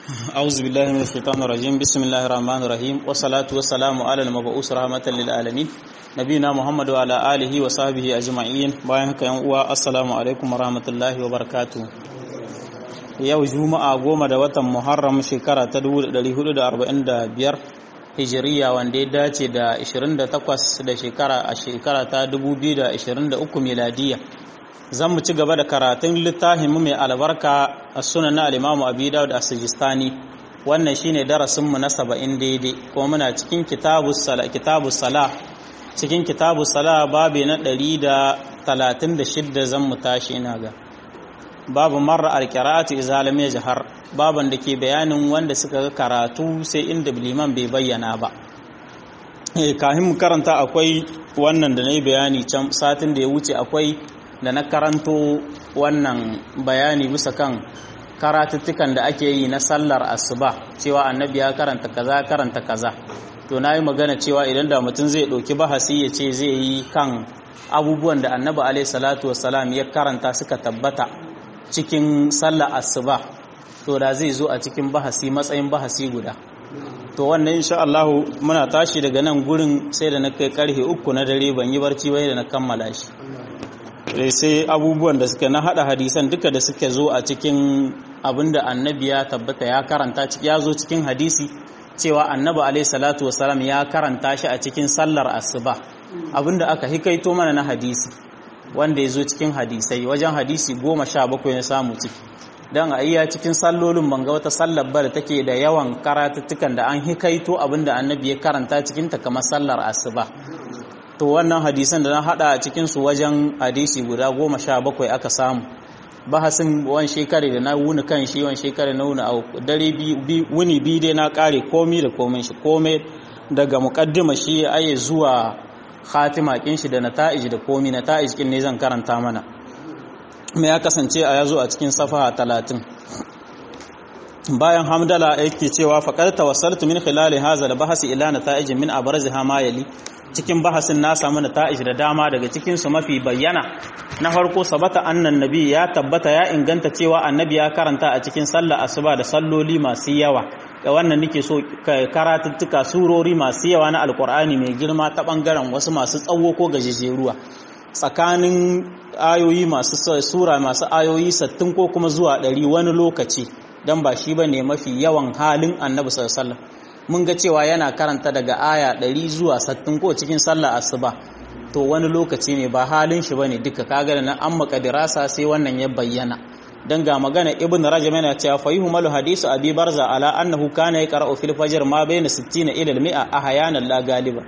أعوذ بالله من الشيطان الرجيم بسم الله الرحمن الرحيم والصلاة والسلام على المبعوث رحمة للعالمين نبينا محمد وعلى آله وصحبه أجمعين bayan haka yan uwa assalamu alaikum warahmatullahi wabarakatuh yau juma'a goma da watan muharram shekara ta 1445 hijiriya wanda ya dace da 28 da shekara a shekara ta 2023 miladiya zan mu ci gaba da karatun littafin mai albarka a sunan na alimamu abi dawud as-sijistani wannan shine darasin mu na 70 daidai kuma muna cikin kitabus sala kitabus sala cikin kitabus sala babu na 136 zan mu tashi ina ga babu marra al-qira'atu idza lam yajhar baban da ke bayanin wanda suka ga karatu sai inda liman bai bayyana ba eh kafin mu karanta akwai wannan da nayi bayani can satin da ya wuce akwai da na karanto wannan bayani bisa kan karatuttukan da ake yi na sallar asuba cewa annabi ya karanta kaza karanta kaza to na yi magana cewa idan da mutum zai ɗauki bahasi ya ce zai yi kan abubuwan da annabi alaihi salatu wassalam ya karanta suka tabbata cikin sallar asuba to da zai zo a cikin bahasi matsayin bahasi guda to wannan insha Allah muna tashi daga nan gurin sai da na kai karfe uku na dare ban yi barci bai da na kammala shi sai abubuwan da suke na hada hadisan duka da suke zo a cikin abinda annabi ya tabbata ya karanta ya zo cikin hadisi cewa annabi alaihi salatu wasalam ya karanta shi a cikin sallar asuba abinda aka hikaito mana na hadisi wanda ya zo cikin hadisai wajen hadisi goma sha bakwai na samu ciki don a iya cikin sallolin banga wata sallar bar take da yawan karatuttukan da an hikaito abinda annabi ya karanta cikinta kamar sallar asuba to wannan hadisan da na hada a cikinsu wajen hadisi guda goma sha bakwai aka samu bahasin wani shekari da na wuni kan shi wani shekari na wuni a dare wuni biyu dai na kare komi da komin shi komai daga mukaddima shi aye zuwa khatima kin shi da nata'ij da komi nata'ij kin ne zan karanta mana me ya kasance a yazo a cikin safaha talatin bayan hamdala yake cewa faqad tawassaltu min khilali hadha al-bahsi ila nata'ij min abraziha ma yali cikin bahasin na samu nata'ij da dama daga cikin su mafi bayyana na farko sabata annan nabi ya tabbata ya inganta cewa annabi ya karanta a cikin sallar asuba da salloli masu yawa da wannan nake so karatuttuka surori masu yawa na alkur'ani mai girma ta bangaren wasu masu tsawo ko gajejeruwa tsakanin ayoyi masu sura masu ayoyi sattin ko kuma zuwa ɗari wani lokaci don ba shi ba ne mafi yawan halin annabi sallallahu mun ga cewa yana karanta daga aya ɗari zuwa sattin ko cikin sallar asuba to wani lokaci ne ba halin shi bane duka kaga da nan an makadirasa sai wannan ya bayyana dan ga magana ibn rajab yana cewa fa yuhmalu hadisu abi barza ala annahu kana yaqra'u fil fajr ma bayna 60 ila al-mi'a ahyanan la galiba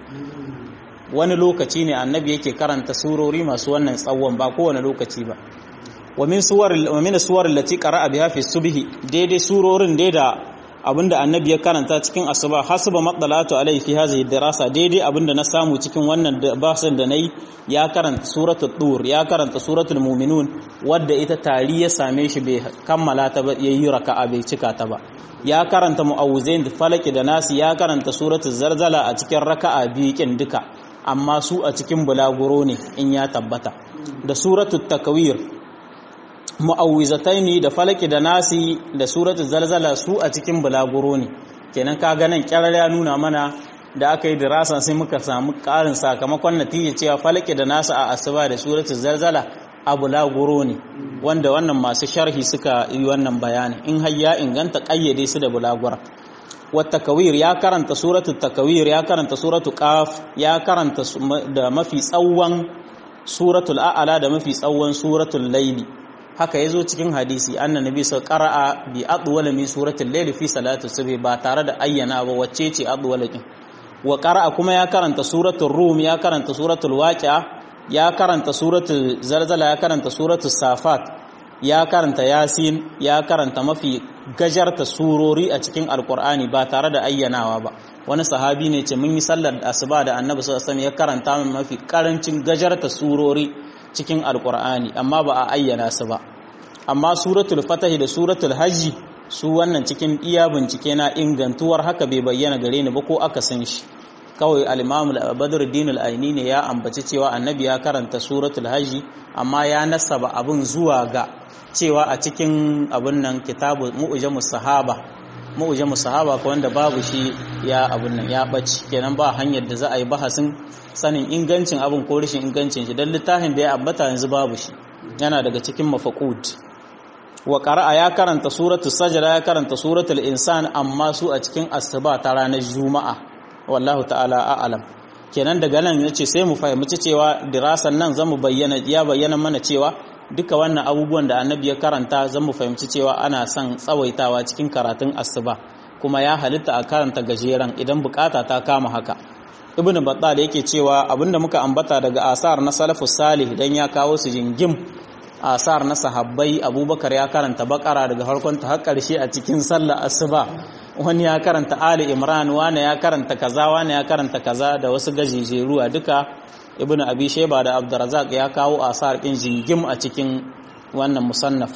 wani lokaci ne annabi yake karanta surori masu wannan tsawon ba kowane lokaci ba wa min suwar wa min suwar allati qara'a biha fi subhi daidai surorin dai da abinda annabi ya karanta cikin asuba hasaba matsalatu alai fi hadhihi dirasa daidai abinda na samu cikin wannan basin da nayi ya karanta suratul dur ya karanta suratul mu'minun wadda ita tari ya same shi bai kammala ta ba yayi raka'a bai cika ta ba ya karanta mu'awwizain da falaki da nasi ya karanta suratul zalzala a cikin raka'a biyu kin duka amma su a cikin bulaguro ne in ya tabbata da suratul takwir mu'awwizataini da falaki da nasi da suratul zalzala su a cikin bulaguro ne kenan ka ganin kyarar ya nuna mana da aka yi dirasa sai muka samu karin sakamakon natija cewa falaki da nasi a asuba da suratul zalzala a bulaguro ne wanda wannan masu sharhi suka yi wannan bayani in har ya inganta kayyade su da bulagura wata kawir ya karanta suratul takawir ya karanta suratul qaf ya karanta da mafi tsawon suratul a'ala da mafi tsawon suratul laili haka ya zo cikin hadisi annan nabi sau ƙara'a bi adwala min suratul layl fi salatu subhi ba tare da ayyana ba wacce ce adwala din wa qara'a kuma ya karanta suratul rum ya karanta suratul waqi'a ya karanta suratul zalzala ya karanta suratul safat ya karanta yasin ya karanta mafi gajarta surori a cikin alqur'ani ba tare da ayyanawa ba wani sahabi ne ce mun yi sallar asuba da annabi sallallahu alaihi wasallam ya karanta min mafi karancin gajarta surori cikin alkur'ani amma ba a ayyana su ba amma suratul fatahi da suratul hajji su wannan cikin iya bincike na ingantuwar haka bai bayyana gare ni ba ko aka san shi kawai al-imam al-badruddin al-aini ne ya ambaci cewa annabi ya karanta suratul hajji amma ya nasaba abin zuwa ga cewa a cikin abin nan kitabu mu'jamus sahaba mu'jamu sahaba ko wanda babu shi ya abun nan ya bace kenan ba hanyar da za a yi bahasin sanin ingancin abin ko rashin ingancin shi dan littafin da ya ambata yanzu babu shi yana daga cikin mafaqud wa qara'a ya karanta suratu sajda ya karanta suratul insan amma su a cikin asuba ta ranar juma'a wallahu ta'ala a'lam kenan daga nan yace sai mu fahimci cewa dirasan nan zamu bayyana ya bayyana mana cewa duka wannan abubuwan da annabi ya karanta zan mu fahimci cewa ana son tsawaitawa cikin karatun asuba kuma ya halitta a karanta gajeren idan bukata ta kama haka ibnu battal yake cewa abinda muka ambata daga asar na salafus salih dan ya kawo su jingim asar na sahabbai abubakar ya karanta bakara daga farkon ta har karshe a cikin sallar asuba wani ya karanta ali imran wani ya karanta kaza wani ya karanta kaza da wasu gajejeruwa duka ibn abi sheba da abdurrazak ya kawo asar din jingim a cikin wannan musannaf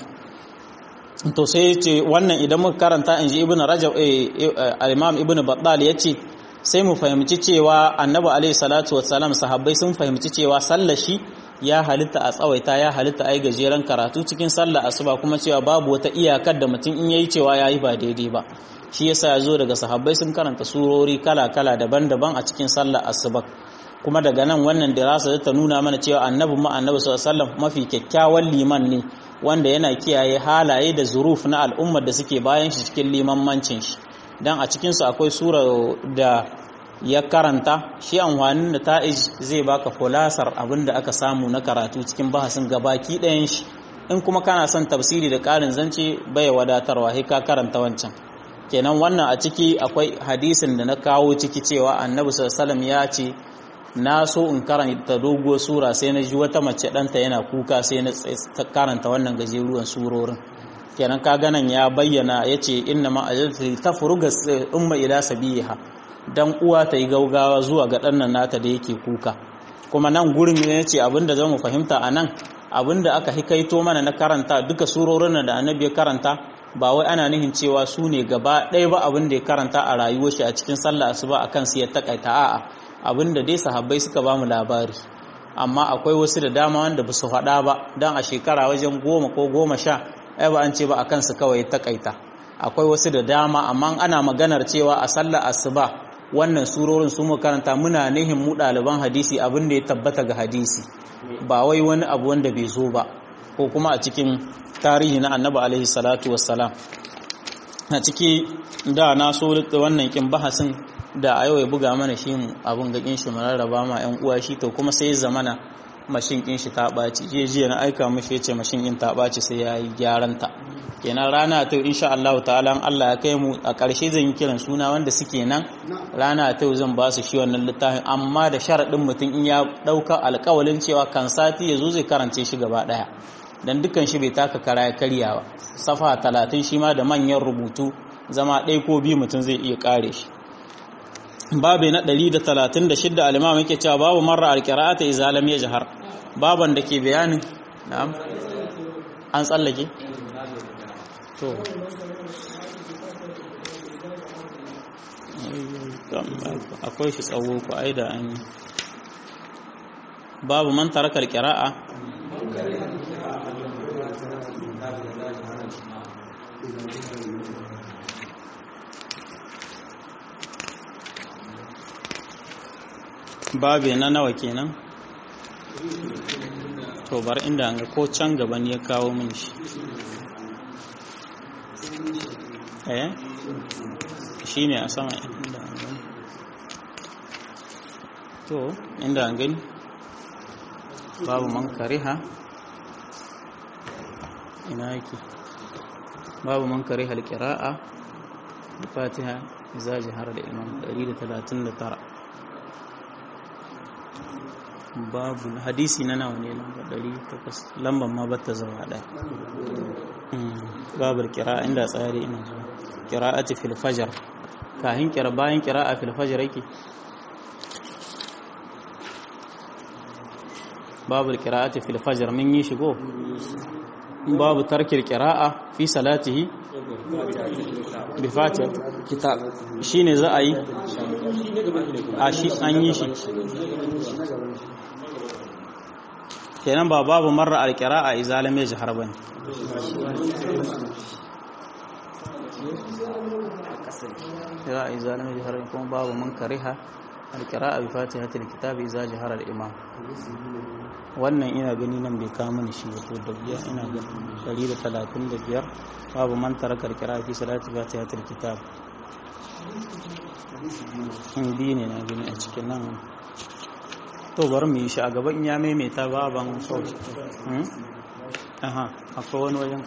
to sai ce wannan idan muka karanta inji ibn rajab al-imam ibn battal yace sai mu fahimci cewa annabi alaihi salatu wassalam sahabbai sun fahimci cewa sallar shi ya halitta a tsawaita ya halitta ai gajeren karatu cikin sallar asuba kuma cewa babu wata iyakar da mutum in yayi cewa yayi ba daidai ba shi yasa ya zo daga sahabbai sun karanta surori kala-kala daban-daban a cikin sallar asuba kuma daga nan wannan dirasa ta nuna mana cewa annabi ma annabi sallallahu mafi kyakkyawan liman ne wanda yana kiyaye halaye da zuruf na al'ummar da suke bayan shi cikin limanmancin shi dan a cikin su akwai sura da ya karanta shi amfanin da ta'ij zai baka kulasar abinda aka samu na karatu cikin bahasin gabaki ɗayan shi in kuma kana son tafsiri da ƙarin zance bai wadatarwa sai ka karanta wancan kenan wannan a ciki akwai hadisin da na kawo ciki cewa annabi sallallahu ya ce na so in karanta doguwar sura sai na ji wata mace ɗanta yana kuka sai na karanta wannan gajeruwan surorin kenan ka ganan ya bayyana ya ce inna ma ajalti ta furuga umma ila sabiha dan uwa ta yi gaugawa zuwa ga ɗannan nata da yake kuka kuma nan gurin ne ce abinda za mu fahimta a nan abinda aka hikaito mana na karanta duka surorin da annabi ya karanta ba wai ana nihin cewa su ne gaba ɗaya ba abin da ya karanta a rayuwar shi a cikin sallah asuba akan su ya takaita a'a abin da dai sahabbai suka ba mu labari amma akwai wasu da dama wanda ba su faɗa ba don a shekara wajen goma ko goma sha ai ba an ce ba akan su kawai takaita akwai wasu da dama amma ana maganar cewa a sallah asuba wannan surorin su mu karanta muna nihin mu ɗaliban hadisi abin da ya tabbata ga hadisi ba wai wani abu wanda bai zo ba ko kuma a cikin tarihi na annabi alaihi salatu wassalam a ciki da na so wannan kin bahasin da a yau ya buga mana shi abin ga kin shi mu rarraba ma yan uwa shi to kuma sai zamana mashin kin shi ta ɓaci je jiya na aika mishi yace mashin kin ta ɓaci sai ya yi gyaran ta kenan rana ta insha Allah ta'ala Allah ya kai mu a ƙarshe zan yi kiran suna wanda suke nan rana ta zan ba su shi wannan littafin amma da sharaɗin mutum in ya ɗauka alƙawalin cewa kan sati ya zo zai karance shi gaba ɗaya dan dukkan shi bai taka kara ya karya ba safa talatin shi ma da manyan rubutu zama ɗaya ko biyu mutum zai iya kare shi babu na 136 al-imam yake cewa babu marra al-qira'ata idza lam yajhar baban da ke bayanin na'am an tsallake to akwai shi tsawo ku aida an babu man taraka al-qira'a babe na nawa kenan to bar inda an ga ko can gaban ya kawo min shi eh shine a sama inda an gani to inda an gani babu man kariha ina yake babu man kariha alqira'a fatiha iza jahara da imam 139 babu hadisi na nawa ne lamba 800 lamban ma bata zama ɗaya babu kira inda tsari ina zuwa qira'ati fil fajr kahin kira bayan qira'a fil fajr yake babu qira'ati fil fajr min yi shigo babu tarkil qira'a fi salatihi bi fatiha kitab shine za a yi a shi an yi shi kenan ba babu marra alqira'a idza lam yajhar bane ya iza lam yajhar kuma babu man kariha alqira'a bi fatihatil kitabi iza jahara al-imam wannan ina gani nan bai kawo mini shi wato da biya ina gani 135 babu man taraka alqira'a fi salati fatihatil kitab biyu ne na gani a cikin nan to bari mu yi shi a gaban ya maimaita baban so aha akwai wani wajen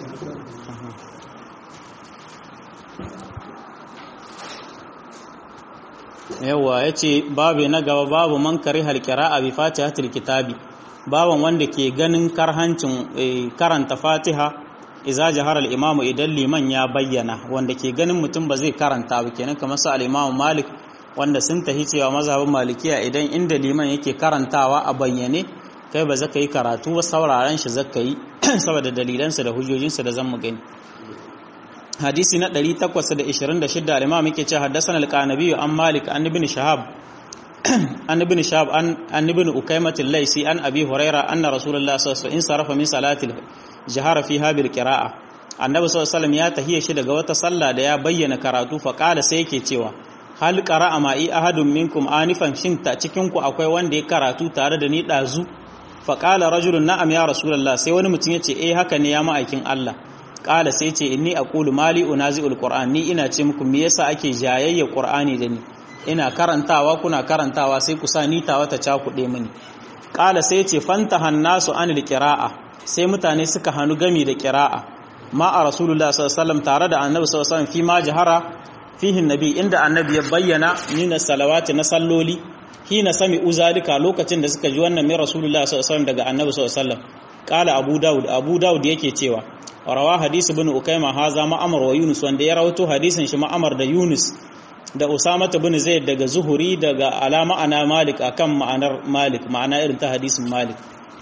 yawa ya ce babu na gaba babu man kari halkira a bi fatihatul kitabi baban wanda ke ganin karhancin karanta fatiha iza jahar al-imamu idan liman ya bayyana wanda ke ganin mutum ba zai karanta ba kenan kamar su al-imamu malik wanda sun tahi cewa mazhabin malikiya idan inda liman yake karantawa a bayyane kai ba zaka yi karatu ba sauraron shi zaka yi saboda dalilansa da hujjojinsa da zamu gani hadisi na 826 al-imam yake cewa haddathana al-qanabi an malik an ibn shahab an ibn shahab an an ibn ukaymah al-laysi an abi huraira anna rasulullah sallallahu alaihi wasallam sarafa min salati jahara fiha bil qira'a annabi sallallahu alaihi wasallam ya tahiya shi daga wata sallah da ya bayyana karatu fa qala sai yake cewa hal qara'a ma'i ahadun minkum anifan shin ta cikin ku akwai wanda ya karatu tare da ni dazu fa qala rajulun na'am ya rasulullah sai wani mutum yace eh haka ne ya ma'aikin Allah qala sai yace inni aqulu mali unazi'ul qur'an ni ina ce muku me yasa ake jayayya qur'ani da ni ina karantawa kuna karantawa sai ku sa ni tawa ta cakuɗe mini qala sai yace fantahan nasu anil qira'a sai mutane suka hannu gami da qira'a ma a rasulullah sallallahu alaihi wasallam tare da annabi sallallahu alaihi wasallam fi ma jahara fihin nabi inda annabi ya bayyana nina salawati na salloli hina sami uzalika lokacin da suka ji wannan mai rasulullah sallallahu alaihi wasallam daga annabi sallallahu alaihi wasallam qala abu daud abu daud yake cewa rawa hadisi ibn ukayma haza ma'amar wa yunus wanda ya rawato hadisin shi ma'amar da yunus da usama ibn zaid daga zuhuri daga alama ana malik akan ma'anar malik ma'ana irin ta hadisin malik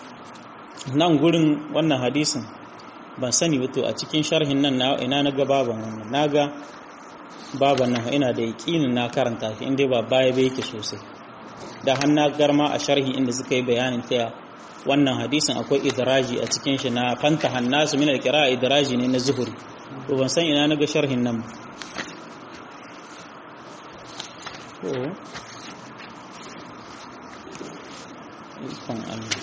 nan gurin wannan hadisin ban sani wato a cikin sharhin nan ina na ga baban wannan naga baban nan ina da yaƙinin na karanta shi inda ba baya bai yake sosai da hanna garma a sharhi inda suka yi bayanin ta wannan hadisin akwai idraji a cikin shi na fanta hannasu min alqira idraji ne na zuhuri to ban san ina naga sharhin nan to ikon Allah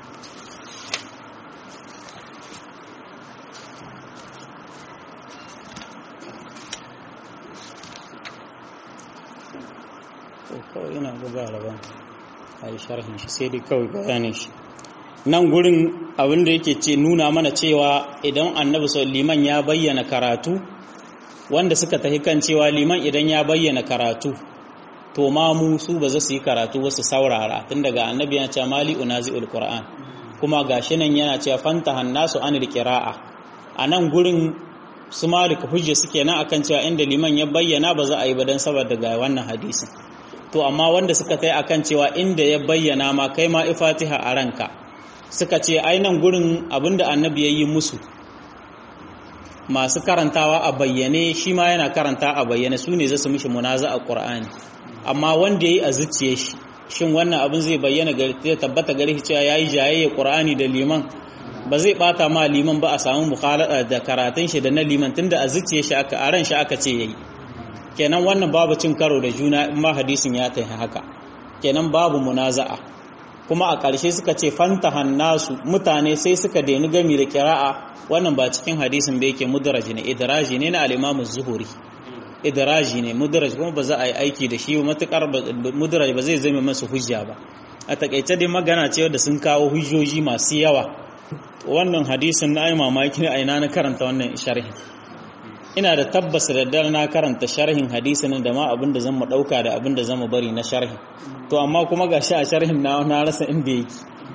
kawai ina gaba rabon a yi sharhin shi sai dai kawai bayanin shi nan gurin abin da yake ce nuna mana cewa idan annabi sau liman ya bayyana karatu wanda suka tafi kan cewa liman idan ya bayyana karatu to ma mu su ba za su yi karatu wasu saurara tun daga annabi yana cewa mali unazi'ul qur'an kuma gashi nan yana cewa fanta hannasu anil qira'a a nan gurin su malik hujja suke nan akan cewa inda liman ya bayyana ba za a yi ba dan saboda ga wannan hadisin to amma wanda suka tai akan cewa inda ya bayyana ma kai ma ifatiha a ranka suka ce nan gurin abinda annabi ya yi musu masu karantawa a bayyane shi ma yana karanta a bayyane su ne za su mishi munaza a ƙur'ani amma wanda ya yi a zuciye shi shin wannan abin zai bayyana ya tabbata gare shi cewa ya yi jayayya ƙur'ani da liman ba zai bata ma liman ba a samu mukhalada da karatun shi da na liman tunda a zuciye shi aka a ran shi aka ce yayi kenan wannan babu cin karo da juna in ma hadisin ya tafi haka kenan babu munaza'a kuma a ƙarshe suka ce fanta hannasu mutane sai suka daini gami da kira'a wannan ba cikin hadisin da yake mudraji ne idraji ne na al-imamu zuhuri idraji ne mudraji kuma ba za a yi aiki da shi matukar mudraji ba zai zama masu hujja ba a takaice dai magana ce da sun kawo hujjoji masu yawa wannan hadisin na ai mamaki ne a ina na karanta wannan sharhin ina da tabbas da daddare na karanta sharhin hadisin da ma abin da zan mu dauka da abin da zan mu bari na sharhi to amma kuma ga shi a sharhin na na rasa inda yake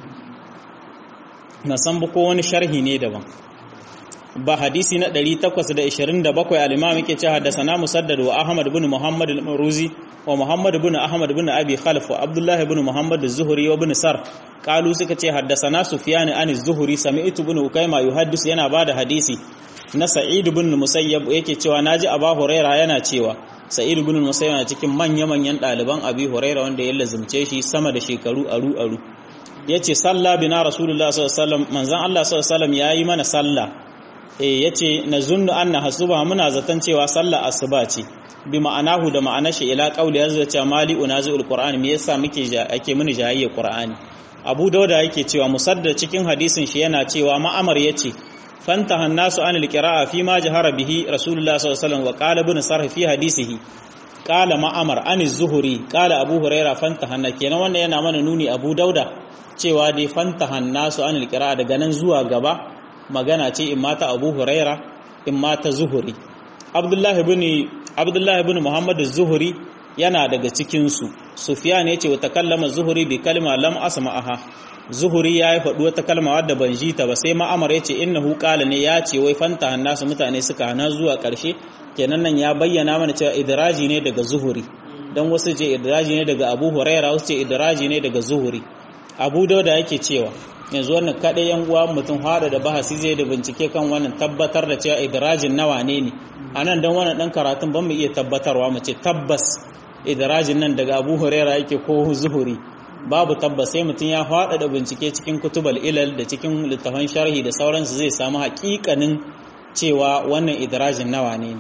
na san ba ko wani sharhi ne daban ba hadisi na 827 al-imam yake cewa haddathana musaddad wa ahmad ibn muhammad al-maruzi wa muhammad ibn ahmad ibn abi khalaf wa abdullah ibn muhammad az-zuhri wa ibn sar qalu suka ce haddathana sufyan an az-zuhri sami'tu ibn ukayma yuhaddis yana bada hadisi na sa'id ibn musayyab yake cewa naji aba huraira yana cewa sa'id ibn musayyab na cikin manya manyan daliban abi huraira wanda ya lazumce shi sama da shekaru aru aru yace salla bina rasulullah sallallahu alaihi wasallam manzon Allah sallallahu alaihi wasallam yayi mana sallah eh yace nazunnu anna hasuba muna zaton cewa sallar asuba ce bi ma'anahu da ma'anar shi ila qauli yazza cewa mali unazil qur'an me yasa muke ake muni jahiyya qur'ani abu dauda yake cewa musaddad cikin hadisin shi yana cewa ma'amar yace fantaha nasu an alqira'a fi ma jahara bihi rasulullah sallallahu alaihi wasallam wa qala ibn sarh fi hadisihi qala ma'amar an az-zuhri qala abu huraira fantaha na kenan wannan yana mana nuni abu dauda cewa dai fantaha nasu an alqira'a daga nan zuwa gaba magana ce in mata abu huraira in mata zuhri abdullahi ibn abdullahi ibn muhammad az-zuhri yana daga cikinsu sufiyan ya ce wata kallama zuhuri bi kalma lam asma'aha zuhuri ya yi faɗi wata kalma wadda ban ji ta ba sai ma'amar ya ce innahu qala ne ya ce wai fanta hannasu mutane suka hana zuwa ƙarshe kenan nan ya bayyana mana cewa idraji ne daga zuhuri dan wasu ce idraji ne daga abu huraira wasu ce idraji ne daga zuhuri abu dauda yake cewa yanzu wannan kaɗai yan uwa mutum hada da bahasi zai da bincike kan wannan tabbatar da cewa idrajin nawa ne ne a nan don wannan ɗan karatun ban mu iya tabbatarwa mu ce tabbas idrajin nan daga abu huraira yake ko zuhuri babu tabbas sai mutum ya faɗa da bincike cikin kutubal ilal da cikin littafan sharhi da sauransu zai samu haƙiƙanin cewa wannan idrajin nawa ne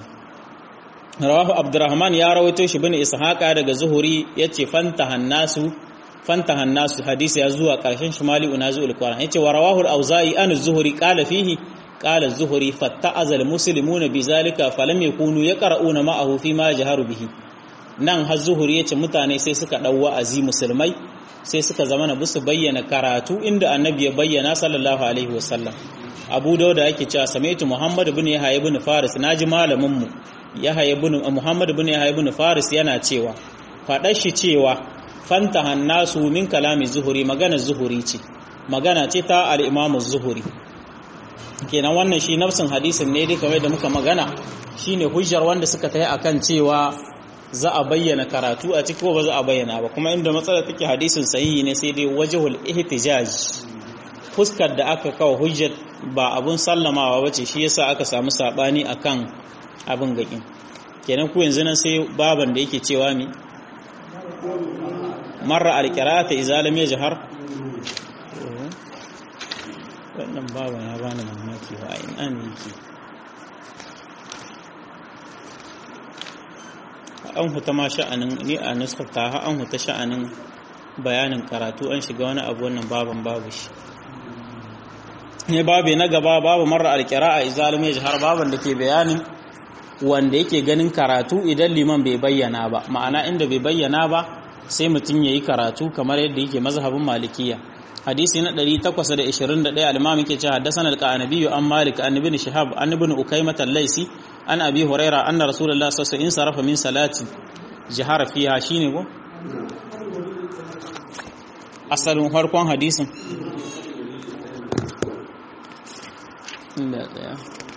rawahu abdurrahman ya rawaito shi bin ishaqa daga zuhuri yace fanta hannasu fanta hannasu hadisi ya zuwa ƙarshen shimali unazul qur'an yace wa rawahu al-auza'i an az-zuhri qala fihi qala az-zuhri fatta'azal al-muslimuna bizalika falam yakunu yaqra'una ma'ahu fi ma jaharu bihi nan har zuhuri ya ce mutane sai suka ɗau wa'azi musulmai sai suka zama na busu bayyana karatu inda annabi ya bayyana sallallahu alaihi wasallam abu dauda yake cewa samaitu muhammad bin yahya ibn faris naji malamin mu yahya ibn muhammad bin yahya ibn faris yana cewa fadar shi cewa fanta hannasu min kalami zuhuri magana zuhuri ce magana ce ta al-imam zuhuri kenan wannan shi nafsin hadisin ne dai kamar da muka magana shine hujjar wanda suka tayi akan cewa za a bayyana karatu a ciki ko ba za a bayyana ba kuma inda matsala take hadisin sahihi ne sai dai wajhul ihtijaj fuskar da aka kawo hujjat ba abun sallamawa bace shi yasa aka samu sabani akan abin gakin kenan ku yanzu nan sai baban da yake cewa mi marra alqira'ata idza lam yajhar wannan baban ya bani mamaki wa ina ne yake an huta ma sha'anin ni a nuskata ha an huta sha'anin bayanin karatu an shiga wani abu wannan baban babu shi ne babu na gaba babu marar alkira'a izalimi jihar baban da ke bayanin wanda yake ganin karatu idan liman bai bayyana ba ma'ana inda bai bayyana ba sai mutum ya yi karatu kamar yadda yake mazhabin malikiya hadisi na 821 al-imam yake cewa haddathana al-qanabi an malik an ibn shihab an ibn ukaymah al-laisi an abi huraira anna rasulullah sallallahu alaihi wasallam sarafa min salati jihara fiha shine go asalin farkon hadisin inda tsaya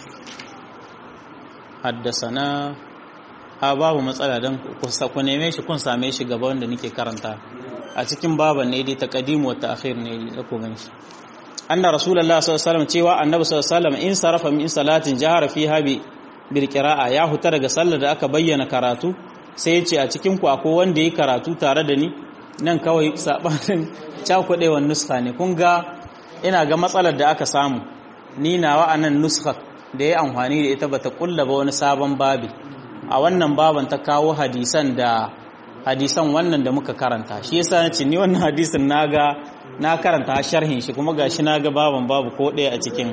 haddasana a babu matsala don ku neme shi kun same shi gaba wanda nake karanta a cikin baban ne dai taqdimu wa ta'khir ne da ku gani shi anna rasulullahi sallallahu alaihi wasallam cewa annabi sallallahu alaihi wasallam in sarafa min salatin jahara fiha bi bil qira'a ya huta daga sallar da aka bayyana karatu sai ya ce a cikin ku akwai wanda yi karatu tare da ni nan kawai sabanin cakudewan nuska ne kun ga ina ga matsalar da aka samu ni nawa anan nuska da ya amfani da ita bata kulla ba wani sabon babi a wannan baban ta kawo hadisan da hadisan wannan da muka karanta shi yasa nace ni wannan hadisin naga na karanta sharhin shi kuma gashi naga baban babu ko ɗaya a cikin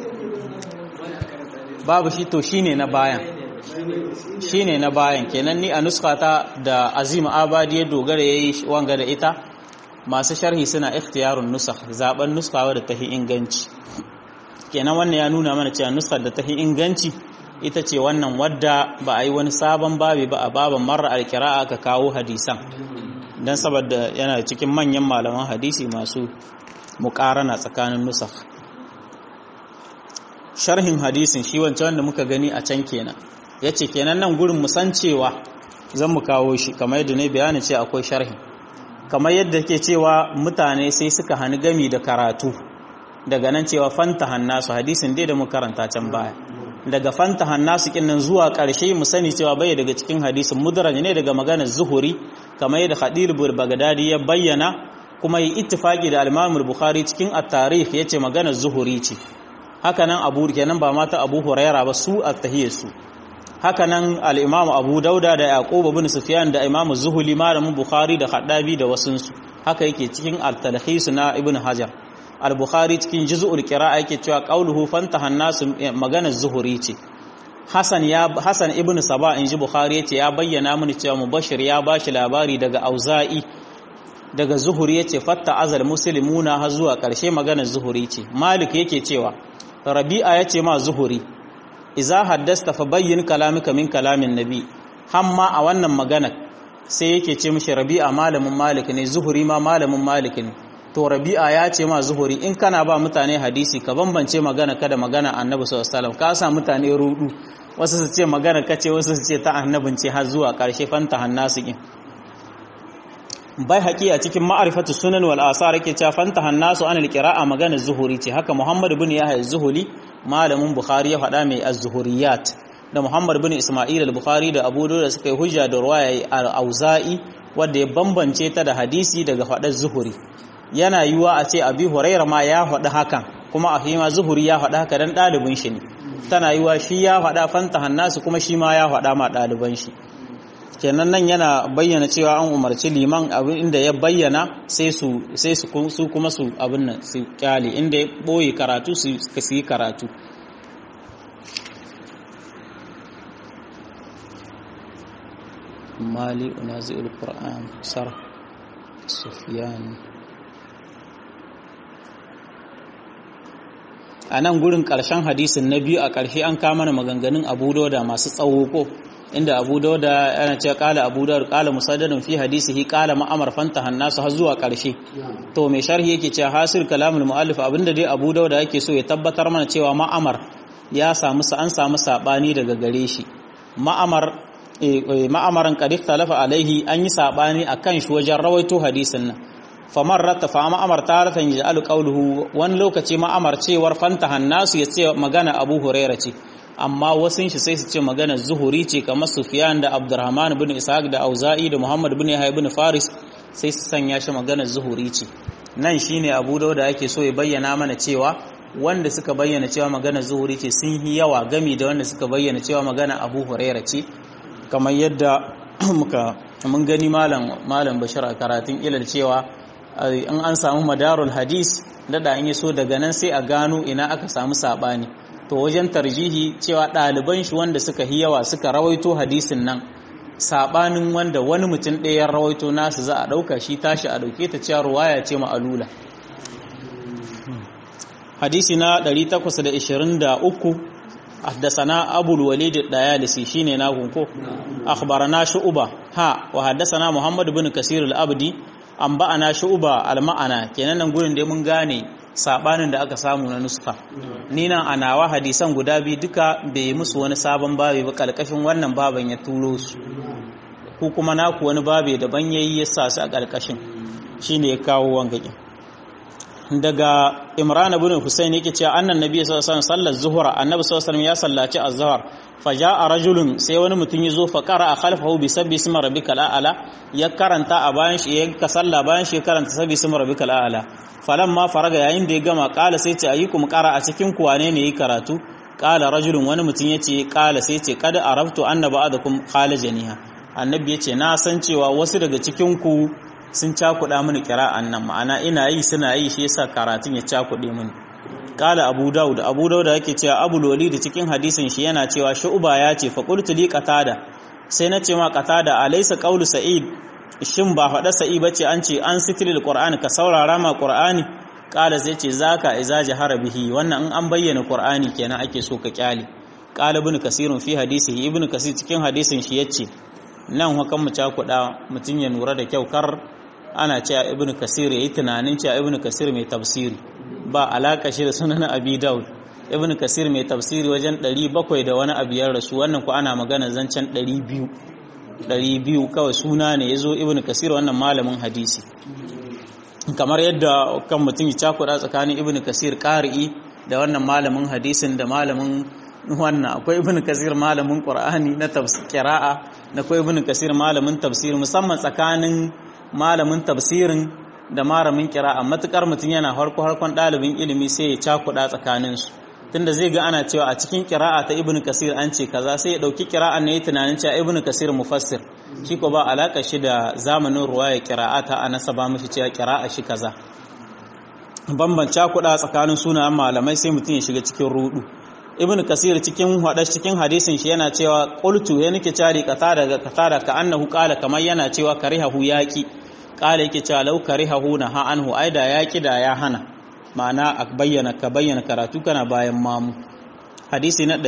babu shi to shine na bayan shine na bayan kenan ni a nuskata da Azim Abadi ya dogara yayi wanga da ita masu sharhi suna ikhtiyarun nusakh zaben nuskawa da tahi inganci kenan wannan ya nuna mana cewa nuskar da tahi inganci ita ce wannan wadda ba a yi wani sabon babi ba a baban marar alkira'a ka kawo hadisan don saboda yana cikin manyan malaman hadisi masu mukarana tsakanin nusaf sharhin hadisin shi wancan wanda muka gani a can kenan ya ce kenan nan gurin musan cewa zan mu kawo shi kamar yadda ne bayanin ce akwai sharhi kamar yadda ke cewa mutane sai suka hani gami da karatu daga nan cewa fanta hannasu hadisin dai da mu karanta can baya daga fanta hannasu kinnan zuwa ƙarshe mu sani cewa bai daga cikin hadisin mudraj ne daga maganar zuhuri kamar yadda Khadir Baghdadi ya bayyana kuma yi ittifaki da al-Imam Bukhari cikin at-Tarikh yace maganar zuhuri ce hakanan abu kenan ba mata abu huraira ba su a tahiyar su hakanan al-imamu abu dauda da yaqub ibn sufyan da imamu zuhuli malamin bukhari da haddabi da wasunsu haka yake cikin al-talhis na ibn hajar al-bukhari cikin juz'ul qira'a yake cewa qauluhu fantahan nasu maganar zuhuri ce hasan ya hasan ibn saba inji bukhari yace ya bayyana mini cewa mubashir ya bashi labari daga auza'i daga zuhuri yace fatta azal muslimuna har zuwa karshe maganar zuhuri ce malik yake cewa rabi'a yace ma zuhuri iza haddasta fa bayyin kalamika min kalamin nabi hamma a wannan magana sai yake ce mishi rabi'a malamin malik ne zuhuri ma malamin malik ne to rabi'a ya ce ma zuhuri in kana ba mutane hadisi ka bambance magana kada magana annabi sallallahu alaihi wasallam ka sa mutane rudu wasu su ce magana kace wasu su ce ta annabin ce har zuwa karshe fanta hannasu kin bai haƙi a cikin ma'arifatu sunan wal asar yake cewa fanta hannasu anil qira'a magana zuhuri ce haka muhammad ibn yahya zuhuli malamin bukhari ya faɗa mai az-zuhuriyat da muhammad bin isma'il al-bukhari da abu da suka yi hujja da ruwaya al-auza'i wanda ya bambance ta da hadisi daga faɗar zuhuri yana yiwa a ce abi huraira ma ya faɗi hakan kuma a ma zuhuri ya faɗi haka dan ɗalibin shi ne tana yiwa shi ya faɗa fanta hannasu kuma shi ma ya faɗa ma ɗaliban shi kenan nan yana bayyana cewa an umarci liman abin inda ya bayyana sai su sai su su kuma su abin nan su kyale inda ya boye karatu su su yi karatu mali unazi'ul qur'an sar sufyan a nan gurin ƙarshen hadisin na biyu a ƙarshe an kama mana maganganun abu da masu tsawo ko inda abu dauda yana ce kala abu dauda kala musaddadin fi hadisihi kala ma'amar fanta hannasu har zuwa karshe to mai sharhi yake cewa hasil kalamul muallif abinda dai abu dauda yake so ya tabbatar mana cewa ma'amar ya samu an samu sabani daga gare shi ma'amar ma'amaran qad ikhtalafa alaihi an yi sabani akan shi wajen rawaito hadisin nan famar rata fa ma'amar taratan yaj'alu qawluhu wani lokaci ma'amar cewar fanta hannasu ya ce magana abu huraira ce amma wasun shi sai su ce magana zuhuri ce kamar Sufyan da Abdurrahman ibn Ishaq da Auza'i da Muhammad ibn Yahya ibn Faris sai su sanya shi magana zuhuri ce nan shine Abu Dawud yake so ya bayyana mana cewa wanda suka bayyana cewa magana zuhuri ce sun yi yawa gami da wanda suka bayyana cewa magana Abu Hurairah ce kamar yadda muka mun gani malam malam Bashir a karatun ilal cewa in an samu madarul hadis dada in yaso daga nan sai a gano ina aka samu sabani to wajen tarjihi cewa ɗaliban shi wanda suka yi yawa suka rawaito hadisin nan saɓanin wanda wani mutum ɗaya rawaito nasu za a ɗauka shi tashi a ɗauke ta cewa ruwaya ce ma'alula hadisi na 823 حدثنا أبو الوليد الديالسي شيني ناغون كو أخبرنا شعبة ها وحدثنا محمد بن كثير الأبدي أنبأنا شعبة المعنى كنا نقول دي من غاني sabanin da aka samu na nuska ni nan a nawa hadisan guda biyu duka bai yi musu wani sabon babi ba kalkashin wannan baban ya turo su ku kuma naku wani babi daban yayi ya sa su a kalkashin shine ya kawo wangakin daga Imran ibn Husayn yake cewa annan nabi sallallahu alaihi wasallam sallar zuhra annabi sallallahu alaihi wasallam ya sallaci az-zuhr faja'a rajulun sai wani mutum ya zo fa qara'a khalfahu bi sabbi ismi rabbikal a'la ya karanta a bayan shi ya ka salla bayan shi ya karanta sabbi ismi rabbikal a'la falamma faraga yayin da ya gama kala sai ce ayyukum qara a cikin ku wane ne yi karatu kala rajulun wani mutum yace kala sai ce kad araftu anna ba'dakum qala janiha annabi yace na san cewa wasu daga cikin ku sun cakuɗa mini kira'an nan ma'ana ina yi suna yi shi yasa karatun ya cakuɗe mini kala abu daud abu daud yake cewa abu loli da cikin hadisin shi yana cewa shu'ba ya ce fa qultu li qatada sai na ce ma qatada alaysa qawlu sa'id shin ba faɗa sa'i bace an ce an sitril qur'ani ka saurara ma qur'ani kala sai ce zaka iza jahara bihi wannan in an bayyana qur'ani kenan ake so ka kyale kala ibn kasirun fi hadisihi ibn kasir cikin hadisin shi yace nan hukan mu cakuɗa mutun ya nura da kyau kar ana cewa ibn kasir yayi tunanin cewa ibn kasir mai tafsiri ba alaka shi da sunan abi daud ibn kasir mai tafsiri wajen 700 da wani abiyar rasu wannan ku ana magana zancen 200 200 kawai suna ne yazo ibn kasir wannan malamin hadisi kamar yadda kan mutum ya cakuɗa tsakanin ibn kasir qari'i da wannan malamin hadisin da malamin wannan akwai ibn kasir malamin qur'ani na tafsir qira'a da akwai ibn kasir malamin tafsir musamman tsakanin malamin tafsirin da malamin qira'a matukar mutum yana harko harkon dalibin ilimi sai ya cakuɗa tsakanin su tunda zai ga ana cewa a cikin kira'a ta ibnu kasir an ce kaza sai ya dauki kira'an ne tunanin cewa ibnu kasir mufassir shi ko ba alaka shi da zamanin ruwaya kira'a ta anasa ba mishi cewa kira'a shi kaza bambanta kuɗa tsakanin sunayen malamai sai mutum ya shiga cikin rudu ibnu kasir cikin hadash cikin hadisin shi yana cewa qultu ya nake cari kata daga kata da ka annahu qala kamar yana cewa karihahu yaqi qala yake cewa law karihahu na ha anhu aida yaqi da ya hana ma'ana a bayyana ka bayyana karatu kana bayan mamu hadisi na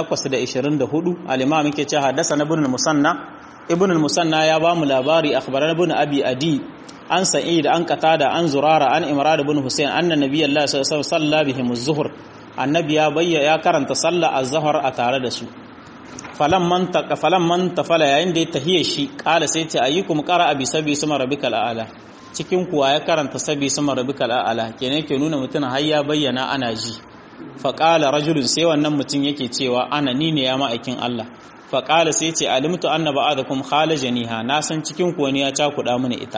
824 al-imam yake cewa hadasa na ibn musanna ibn musanna ya ba mu labari akhbaran ibn abi adi an sa'id an qatada an zurara an imran ibn husayn anna nabiyullahi sallallahu alaihi wasallam salla bihim az-zuhr annabi ya bayya ya karanta sallah az-zuhr a tare da su falan man taqa falan man tafala yayin da ya tahiye shi qala sai ce ayyukum qara'a bi sabi suma rabbikal a'la cikin kuwa ya karanta sabi suma rabbikal a'la kenan ke nuna mutum har ya bayyana ana ji fa qala rajulun sai wannan mutum yake cewa ana ni ne ya ma'aikin Allah fa qala sai ce alimtu anna ba'adakum khalajaniha na san cikin kuwa ne ya cakuda mini ita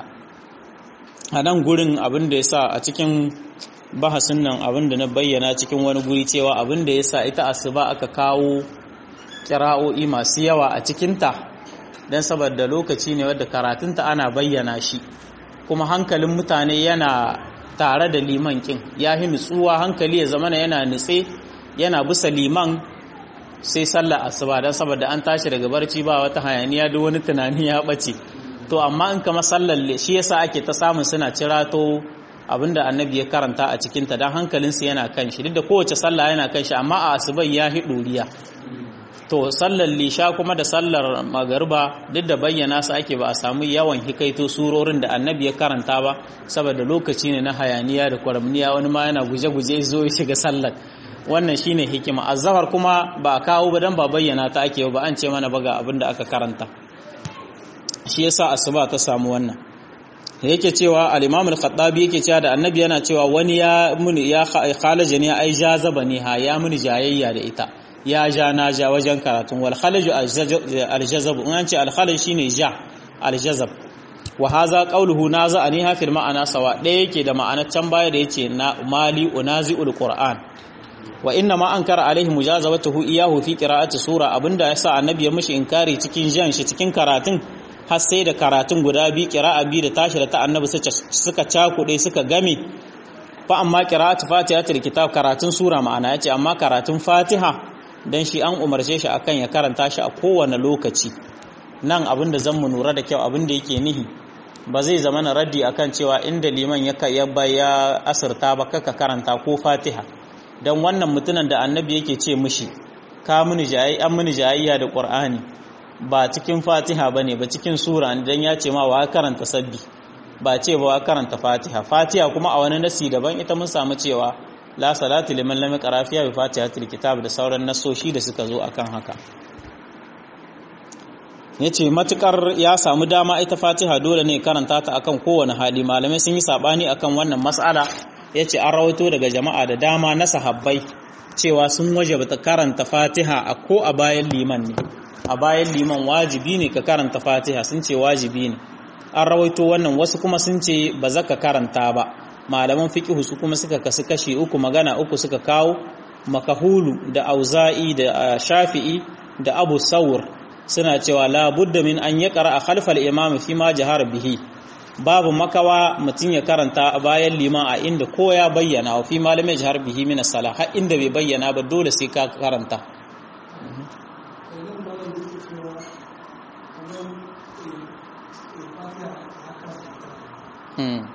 a nan gurin abin da yasa a cikin bahasin nan abin da na bayyana cikin wani guri cewa abin da yasa ita asuba aka kawo kira'o'i masu yawa a cikinta don saboda lokaci ne wadda karatunta ana bayyana shi kuma hankalin mutane yana tare da liman kin ya yi nutsuwa hankali ya zamana yana nutse yana bisa liman sai sallar asuba don saboda an tashi daga barci ba wata hayaniya duk wani tunani ya ɓace to amma in kama sallar shi yasa ake ta samun suna cirato abinda annabi ya karanta a cikinta don hankalinsu yana kan shi duk da kowace sallah yana kan shi amma a asuban ya hi ɗoriya to sallar lisha kuma da sallar magariba duk da bayyana su ake ba a samu yawan hikaito surorin da annabi ya karanta ba saboda lokaci ne na hayaniya da kwaramniya wani ma yana guje-guje zo ya shiga sallar wannan shine hikima azhar kuma ba a kawo ba dan ba bayyana ta ake ba an ce mana ba ga abin da aka karanta shi yasa asuba ta samu wannan yake cewa al-imam al-khattabi yake cewa da annabi yana cewa wani ya muni ya khalaja ne ai jazaba ne ha ya muni jayayya da ita ya ja na ja wajen karatun wal khalaju al-jazab in an ce al-khalaj shine ja al-jazab wa hadha qawluhu naza'ani ha fil ma'ana sawa ɗaya yake da ma'anar can baya da yace na mali unazi'ul qur'an wa inna ma ankara alaihi mujazabatuhu iyahu fi qira'ati sura abinda yasa annabi ya mishi inkari cikin jan shi cikin karatun har sai da karatun guda bi qira'a bi da tashi da ta annabi suka cakude suka game fa amma qira'atu fatihatul kitab karatun sura ma'ana yace amma karatun fatiha dan shi an umarce shi akan ya karanta shi a kowane lokaci nan abinda zan mu nura da kyau abinda yake nihi ba zai zama na raddi akan cewa inda liman ya yabba ya asirta ba kaka karanta ko fatiha dan wannan mutunan da annabi yake ce mishi ka muni jayi an muni jayayya da qur'ani ba cikin fatiha bane ba cikin sura dan ya ce ma wa karanta sabbi ba ce ba wa karanta fatiha fatiha kuma a wani nasi daban ita mun samu cewa la salatu liman lam yaqra fiha bi fatihatil kitab da sauran nasoshi da suka zo akan haka yace matukar ya samu dama ita fatiha dole ne karanta ta akan kowane hali malamai sun yi sabani akan wannan mas'ala yace an rawaito daga jama'a da dama na sahabbai cewa sun wajaba ta karanta fatiha a ko a bayan liman ne a bayan liman wajibi ne ka karanta fatiha sun ce wajibi ne an rawaito wannan wasu kuma sun ce ba za ka karanta ba malaman fiqhu su kuma suka kasu kashi uku magana uku suka kawo makahulu da auza'i da shafi'i da abu sawur suna cewa la budda min an yaqra a khalfal imam fi ma jahar bihi babu makawa mutum ya karanta a bayan liman a inda ko ya bayyana wa fi malamai jahar bihi min as-salah har inda bai bayyana ba dole sai ka karanta Hmm.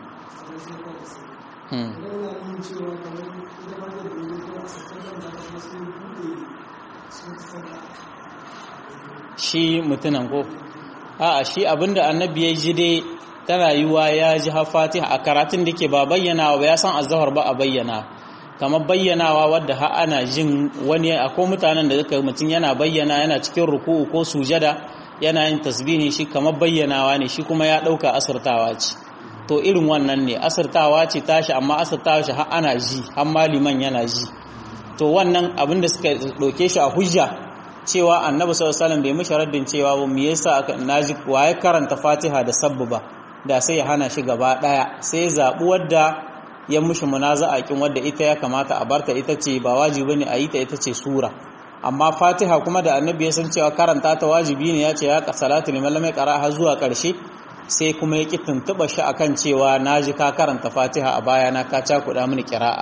shi mutunan ko a'a shi abinda annabi ya ji dai ta rayuwa ya ji fatiha a karatun da ke ba bayyanawa ba ya san azhar ba a bayyana kamar bayyanawa wadda ha ana jin wani akwai mutanen da suka mutum yana bayyana yana cikin ruku'u ko sujada yana yin tasbihi shi kamar bayyanawa ne shi kuma ya dauka asirtawa ce to irin wannan ne asirtawa ce tashi amma asirtawa shi har ana ji har maliman yana ji to wannan abin da suka ɗauke shi a hujja cewa annabi sallallahu alaihi wasallam bai mishi raddin cewa ba me yasa aka naji waye karanta Fatiha da sabba ba da sai ya hana shi gaba daya sai ya zabi wadda ya mushi munaza'a kin wadda ita ya kamata a barta ita ce ba wajibi ne a yi ta ita ce sura amma fatiha kuma da annabi ya san cewa karanta ta wajibi ne ya ce ya salatu liman lam yaqra har zuwa karshe sai kuma ya ki tuntuba shi akan cewa naji ka karanta fatiha a baya na ka cakuɗa mini qira'a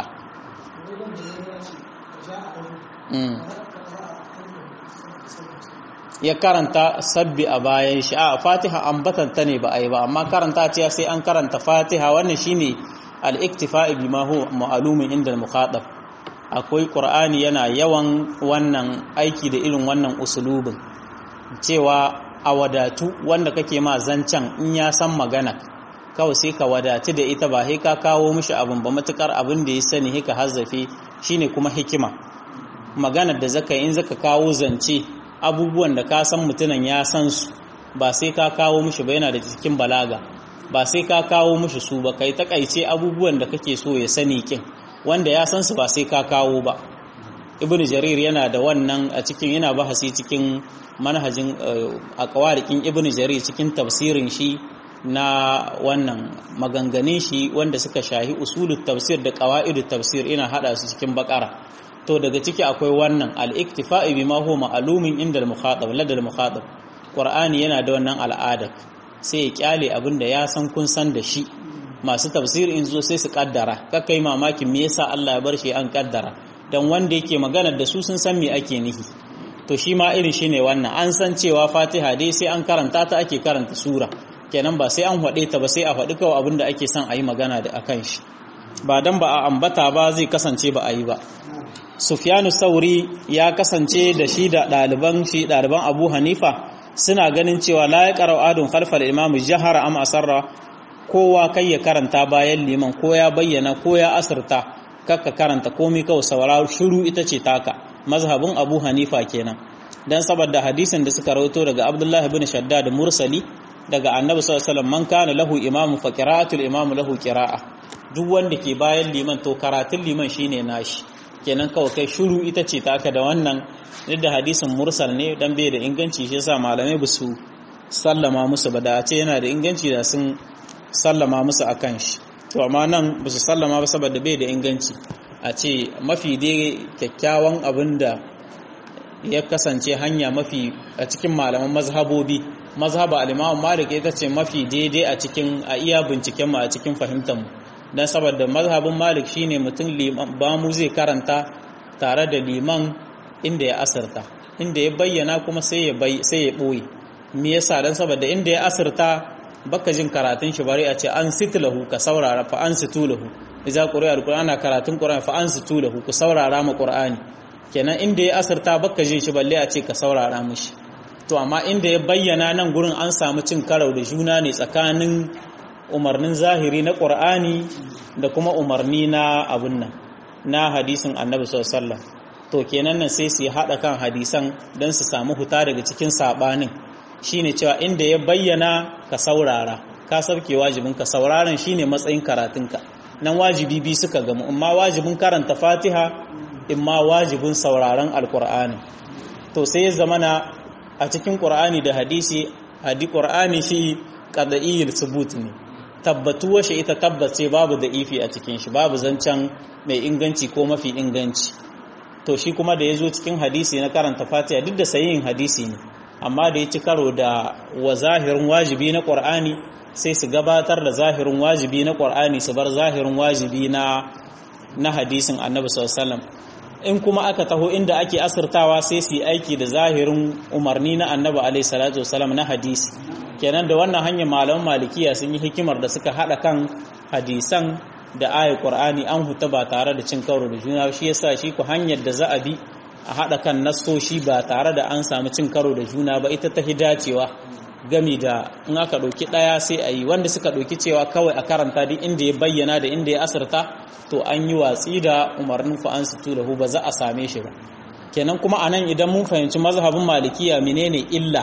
ya karanta sabbi a bayan shi a fatiha ambatan ta ne ba a yi ba amma karanta ce sai an karanta fatiha wannan shine al-iktifa'i bima huwa ma'lumun inda al-mukhatab akwai qur'ani yana yawan wannan aiki da irin wannan usulubin cewa a wadatu wanda kake ma zancan in ya san magana kawai sai ka wadatu da ita ba sai ka kawo mishi abin ba matukar abin da ya sani hika hazzafe shine kuma hikima maganar da zaka in zaka kawo zance abubuwan da ka san mutunan ya san su ba sai ka kawo mishi ba yana da cikin balaga ba sai ka kawo mishi su ba kai takaice abubuwan da kake so ya sani kin wanda ya san su ba sai ka kawo ba ibnu jarir yana da wannan a cikin yana bahasi cikin manhajin aqwarikin ibnu jarir cikin tafsirin shi na wannan maganganun shi wanda suka shahi usulut tafsir da qawaidut tafsir ina hada su cikin bakara to daga ciki akwai wannan al-iktifa'i bima huwa ma'lumin inda al-mukhatab lada al-mukhatab qur'ani yana da wannan al'ada sai ya kyale abinda ya san kun san da shi masu tafsir in zo sai su kaddara kakai mamakin me yasa Allah ya bar shi an kaddara dan wanda yake magana da su sun san me ake nihi to shi ma irin shine wannan an san cewa Fatiha dai sai an karanta ta ake karanta sura kenan ba sai an hade ta ba sai a faɗi kawai abinda ake son a yi magana da akan shi ba dan ba a ambata ba zai kasance ba a yi ba Sufyanu Sauri ya kasance da shi da ɗaliban shi ɗaliban Abu Hanifa suna ganin cewa la ya qara'u adun khalfal imam jahara am asarra kowa kai ya karanta bayan liman ko ya bayyana ko ya asirta kakka karanta komai kawai sauraro shiru ita ce taka mazhabin Abu Hanifa kenan dan saboda hadisin da suka rawaito daga Abdullah ibn Shaddad mursali daga Annabi sallallahu alaihi wasallam man kana lahu imamu fa qira'atul imamu lahu qira'a duk wanda ke bayan liman to karatun liman shine nashi kenan kawai kai shuru ita ce taka da wannan duk da hadisin mursal ne dan bai da inganci shi yasa malamai ba su sallama musu ba da a ce yana da inganci da sun sallama musu akan shi to amma nan ba su sallama ba saboda bai da inganci a ce mafi dai kyakkyawan abin da ya kasance hanya mafi a cikin malaman mazhabobi mazhaba al-Imam Malik ita ce mafi daidai a cikin a iya binciken mu a cikin fahimtar mu dan saboda mazhabin Malik shine mutum ba mu zai karanta tare da liman inda ya asirta inda ya bayyana kuma sai ya bai sai ya boye me yasa dan saboda inda ya asirta baka jin karatun shi bari a ce an sitlahu ka saurara fa an situlahu idza quri'a alqur'ana karatun qur'ani fa an situlahu ku saurara ma qur'ani kenan inda ya asirta baka jin shi balle a ce ka saurara mishi to amma inda ya bayyana nan gurin an samu cin karau da juna ne tsakanin umarnin zahiri na qur'ani da kuma umarni na abun nan na hadisin annabi sallallahu alaihi wasallam to kenan nan sai su hada kan hadisan dan su samu huta daga cikin sabanin shine cewa inda ya bayyana ka saurara ka sauke wajibin ka sauraron shine matsayin karatunka nan wajibi bi suka gamu amma wajibin karanta Fatiha imma wajibin sauraron alkur'ani to sai ya zamana a cikin qur'ani da hadisi hadi qur'ani shi qad'iyul subut ne tabbatuwa shi ita tabbace babu da ifi a cikin shi babu zancen mai inganci ko mafi inganci to shi kuma da ya zo cikin hadisi na karanta Fatiha duk da sayin hadisi ne amma da ya ci karo da wa zahirin wajibi na ƙwar'ani sai su gabatar da zahirin wajibi na ƙwar'ani su bar zahirin wajibi na na hadisin annabi sallallahu in kuma aka taho inda ake asirtawa sai su yi aiki da zahirin umarni na annabi alaihi salatu wasallam na hadisi kenan da wannan hanyar malaman malikiya sun yi hikimar da suka hada kan hadisan da ayat qur'ani an huta ba tare da cin karo da juna shi yasa shi ku hanyar da za a bi a haɗa kan nassoshi ba tare da an samu cin karo da juna ba ita ta dacewa gami da in aka ɗauki ɗaya sai a yi wanda suka ɗauki cewa kawai a karanta duk inda ya bayyana da inda ya asirta to an yi watsi da umarnin fa'an su tulahu ba za a same shi ba kenan kuma anan idan mun fahimci mazhabin malikiya menene illa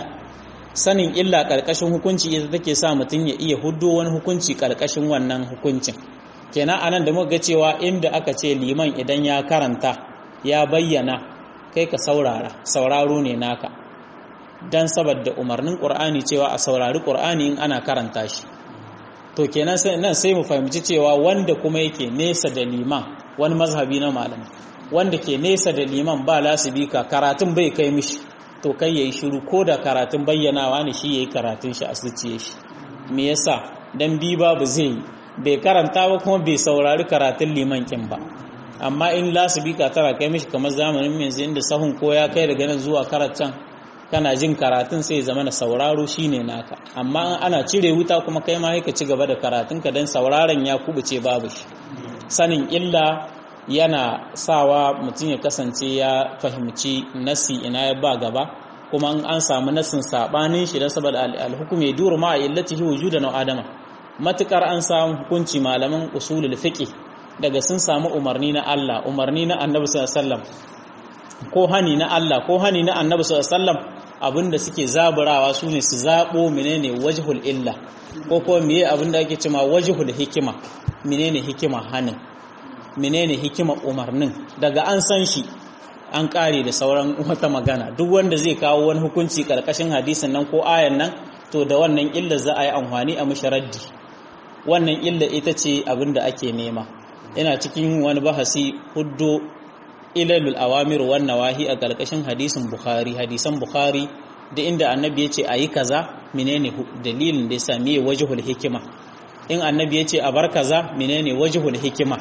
sanin illa ƙarƙashin hukunci ita take sa mutum ya iya huddo wani hukunci ƙarƙashin wannan hukuncin kenan anan da muka ga cewa inda aka ce liman idan ya karanta ya bayyana kai ka saurara sauraro ne naka dan saboda umarnin qur'ani cewa a saurari qur'ani in ana karanta shi to kenan sai nan sai mu fahimci cewa wanda kuma yake nesa da liman wani mazhabi na malamai wanda ke nesa da liman ba lasibika karatun bai kai mishi to kai yayi shiru ko da karatun bayyanawa ne shi yayi karatun shi a zuciye shi me yasa dan bi babu zai yi bai karanta ba kuma bai saurari karatun liman kin ba amma in lasibika tana kai mishi kamar zamanin yanzu inda sahun ko ya kai daga nan zuwa karatun kana jin karatun sai zama na sauraro shine naka amma ana cire wuta kuma kai ma ka ci gaba da karatun ka dan sauraron ya kubuce babu shi sanin illa yana sawa mutum ya kasance ya fahimci nasi ina ya ba gaba kuma an samu nasin sabanin shi dan saboda al-hukum ya duru ma illatihi wujudan adama matukar an samu hukunci malaman usulul fiqh daga sun samu umarni na Allah umarni na Annabi sallallahu alaihi wasallam ko hani na Allah ko hani na Annabi sallallahu alaihi wasallam abinda suke zaburawa sune su zabo menene wajhul illa ko ko meye abinda ake cewa wajhul hikima menene hikima hanin menene hikima umarnin daga an san shi an kare da sauran wata magana duk wanda zai kawo wani hukunci karkashin hadisin nan ko ayan nan to da wannan illa za a yi amfani a musharaddi wannan illa ita ce abinda ake nema ina cikin wani bahasi huddo ilalul awamir wan nawahi a karkashin hadisin bukhari hadisan bukhari da inda annabi ya ce a yi kaza menene dalilin da ya sami wajhul hikima in annabi ya ce a bar kaza menene wajhul hikima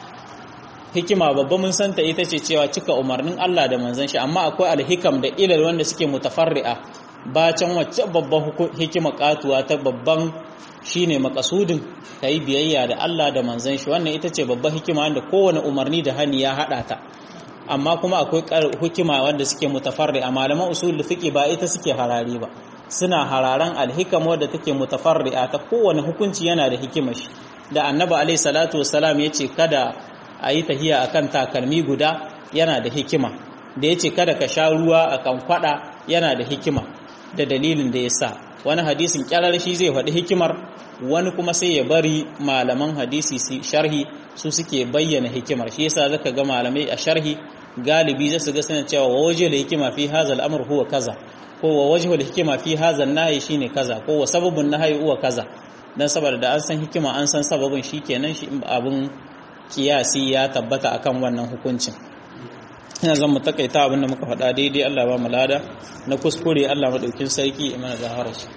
hikima babba mun santa ita ce cewa cika umarnin Allah da manzon shi amma akwai alhikam da ilal wanda suke mutafarri'a bacan wacce babban hikima katuwa ta babban shine makasudin kai biyayya da Allah da manzon shi wannan ita ce babban hikima wanda kowane umarni da hani ya hada ta amma kuma akwai hikima wanda suke mutafarri'a malaman usul fiqi ba ita suke harare ba suna hararan alhikam wadda take mutafarri'a ta kowane hukunci yana da hikimar shi da annabi alaihi salatu wassalam yace kada a yi tahiya a kan takalmi guda yana da hikima da ya ce kada ka sha ruwa a kan kwada yana da hikima da dalilin da ya sa wani hadisin kyarar shi zai faɗi hikimar wani kuma sai ya bari malaman hadisi su sharhi su suke bayyana hikimar shi yasa zaka ga malamai a sharhi galibi za su ga suna cewa wa waje da hikima fi hadha al huwa kaza ko wa wajhu da hikima fi hadha an shine kaza ko wa sababun nahyi huwa kaza dan saboda da an san hikima an san sababin shikenan shi abun kiyasi ya tabbata akan wannan hukuncin ina zan mu takaita abin da muka faɗa daidai Allah ba mu lada na kuskure Allah madaukin sarki imana zahara shi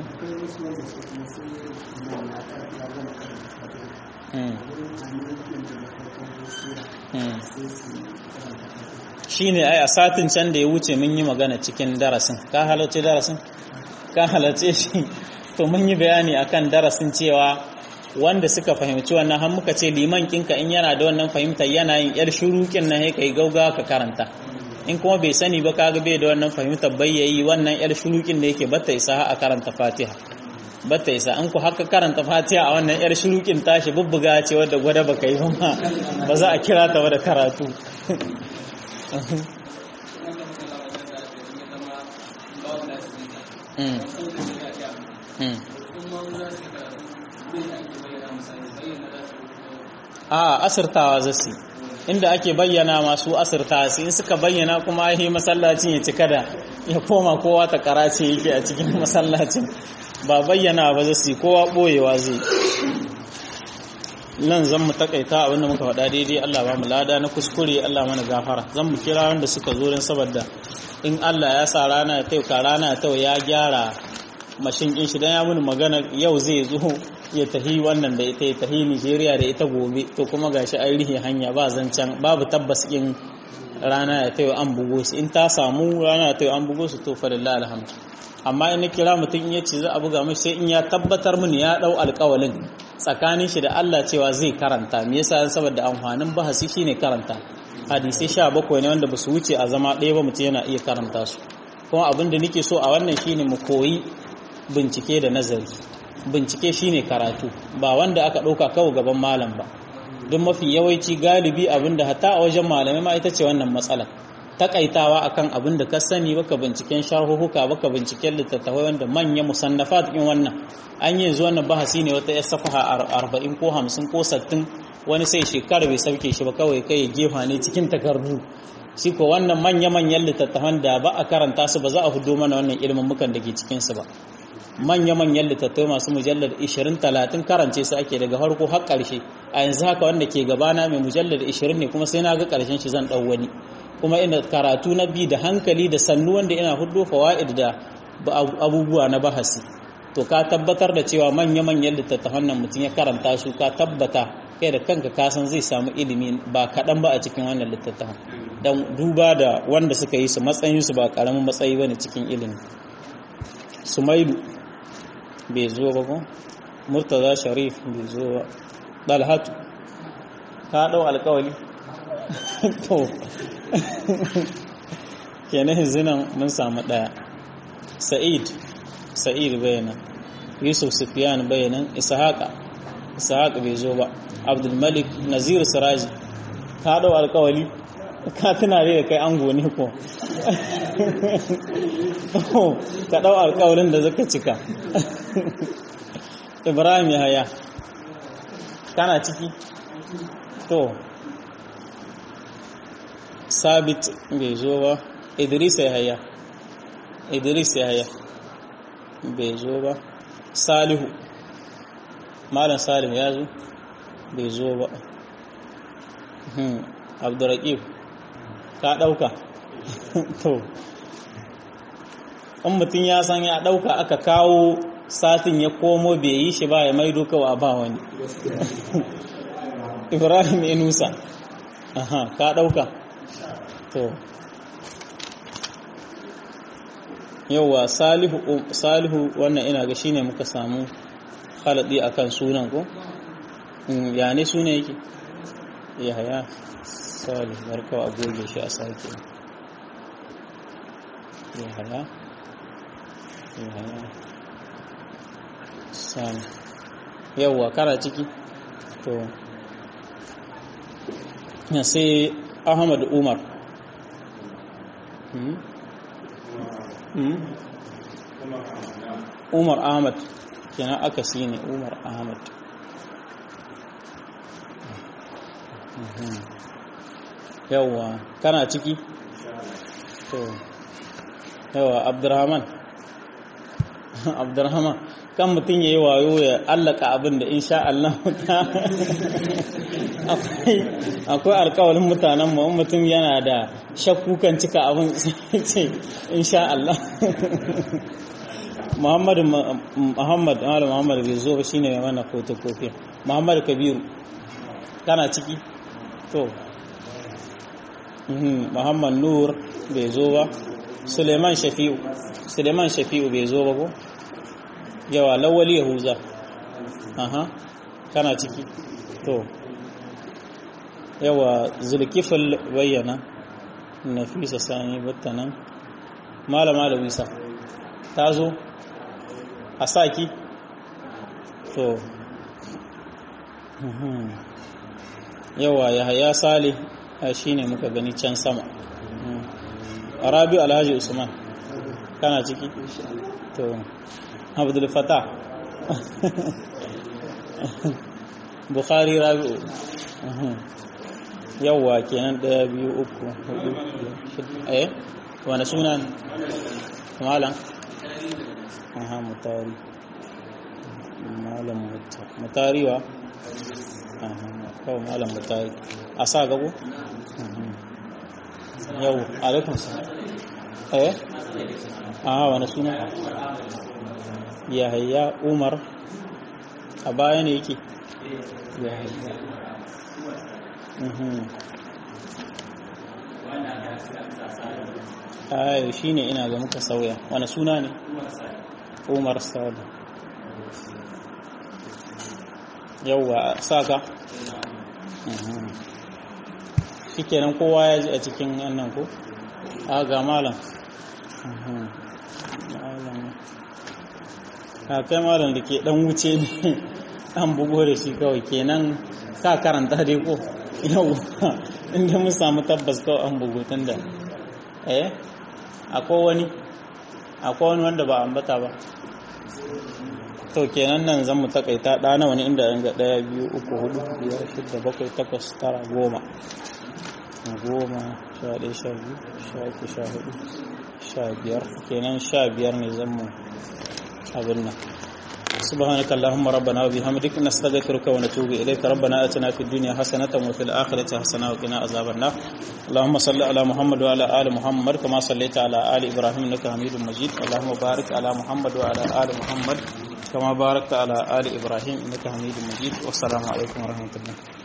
shi ne ai a satin can da ya wuce mun yi magana cikin darasin ka halarci darasin ka halarce shi to mun yi bayani akan darasin cewa wanda suka fahimci wannan har muka ce liman kinka in yana da wannan fahimtar yana yin yar shurukin nan kai gauga ka karanta in kuma bai sani ba kaga bai da wannan fahimtar bai yayi wannan yar shurukin da yake batta isa a karanta Fatiha batta isa an ku haka karanta Fatiha a wannan yar shurukin tashi bubbuga ce wadda gwada baka yi ba ba za a kira ta da karatu a asirtawa zasu inda ake bayyana masu asirta su in suka bayyana kuma yi masallacin ya cika da ya koma kowa ta karace yake a cikin masallacin ba bayyana ba zasu kowa boyewa zai nan zan mu takaita abinda muka faɗa daidai Allah ba mu lada na kuskure Allah mana gafara zan mu kira wanda suka zo don saboda in Allah ya sa rana ya tauka rana ta ya gyara mashin din shi dan ya muni magana yau zai zo ya tahi wannan da ita ya tahi Nigeria da ita gobe to kuma gashi an rihe hanya ba zancan babu tabbas in rana ya tayo an bugo su in ta samu rana ya tayo an bugo su to fa lillahi alhamdu amma in kira mutum in yace za a buga mai sai in ya tabbatar mini ya dau alƙawalin tsakanin shi da Allah cewa zai karanta me yasa saboda amfanin bahasi shine karanta hadisi 17 ne wanda basu wuce a zama ɗaya ba mutum yana iya karanta su kuma abin da nake so a wannan shine mu koyi bincike da nazari bincike shine karatu ba wanda aka ɗauka kawo gaban malam ba don mafi yawanci galibi abinda hata a wajen malamai ma ita ce wannan matsalar takaitawa akan abin da ka sani baka binciken sharhuhuka baka binciken littattafai wanda manya musannafat in wannan an yi zuwa wannan bahasi ne wata yar safaha 40 ko 50 ko 60 wani sai shekara bai sauke shi ba kawai kai ya gefa ne cikin takardu shi ko wannan manya-manyan littattafan da ba a karanta su ba za a hudo mana wannan ilimin mukan da ke cikinsu ba manya-manyan littattafai masu mujallar 20-30 karance su ake daga farko har ƙarshe a yanzu haka wanda ke gabana mai mujallar 20 ne kuma sai na ga ƙarshen shi zan ɗau wani kuma ina karatu na bi da hankali da sannu wanda ina hudu fawa'id da abubuwa na bahasi to ka tabbatar da cewa manya-manyan littattafan nan mutum ya karanta su ka tabbata kai da kanka kasan zai samu ilimi ba kaɗan ba a cikin wannan littattafan don duba da wanda suka yi su matsayinsu ba ƙaramin matsayi ba ne cikin ilimi sumailu bai zo ba ko murtaza sharif bai zo ba dalhatu ka ɗau alkawali to kenan zinan mun samu ɗaya sa'id sa'id bayanan yusuf sufyan bayanan ishaqa ishaq bai zo ba abdulmalik nazir siraji ka ɗau alkawali ka tuna da kai ango ne ko ka ɗau alkawalin da zaka cika ibrahim ya haya kana ciki to sabit bai zo ba idris ya haya idris ya haya bai zo ba salihu malam salihu ya zo bai zo ba abdurraƙib ka ɗauka to in mutum ya san ya ɗauka aka kawo satin ya komo bai yi shi ba ya maido kawa ba wani ibrahim inusa aha ka ɗauka to yauwa salihu salihu wannan ina ga shine muka samu haladi akan sunan ko ya ne sunan yake yahaya salih barkawa a goge shi a sake yahaya yahaya salih yauwa kara ciki to sai ahmad umar umar ahmad kenan aka si ne umar ahmad yawwa kana ciki to yawwa abdurrahman abdurrahman kan mutum ya yi wayo ya allaka abin da insha Allah akwai alkawalin mutanen mu mutum yana da shakku kan cika abin ce insha Allah Muhammad Muhammad Malam Muhammad bai zo ba shine mai mana photocopy Muhammad Kabiru kana ciki to Muhammad Nur bai zo ba Suleiman Shafi'u Suleiman Shafi'u bai zo ba ko yawa lawali yahuza aha kana ciki to yawa zulkifil bayyana nafisa sani battanan malama da wisa ta zo a saki to yawa ya haya sale shi ne muka gani can sama arabi alhaji usman kana ciki to abdul fatah bukhari rabi'u yawwa kenan daya biyu uku hudu eh wani suna ne malam aha mutari malam mutari wa aha kawai malam mutari a sa gabo yau alaikun sa eh aha wani suna yahaya umar a baya ne yake yahaya ayo shi ne ina ga muka sauya wani suna ne umar sadu yauwa saka shi kenan kowa ya ji a cikin wannan ko a ga malam a kai malam da ke dan wuce ne an bugo da shi kawai kenan ka karanta dai ko yau inda mun samu tabbas kawai an bugu tun da eh akwai wani akwai wani wanda ba ambata ba to kenan nan zan mu takaita ɗa na wani inda ga ɗaya biyu uku hudu biyar shida bakwai takwas tara goma goma sha ɗaya sha biyu sha uku sha hudu sha biyar kenan sha biyar ne zan mu abin nan سبحانك اللهم ربنا وبحمدك نستغفرك ونتوب إليك ربنا آتنا في الدنيا حسنة وفي الآخرة حسنة وقنا عذاب النار اللهم صل على محمد وعلى آل محمد كما صليت على آل إبراهيم إنك حميد مجيد اللهم بارك على محمد وعلى آل محمد كما باركت على آل إبراهيم إنك حميد مجيد والسلام عليكم ورحمة الله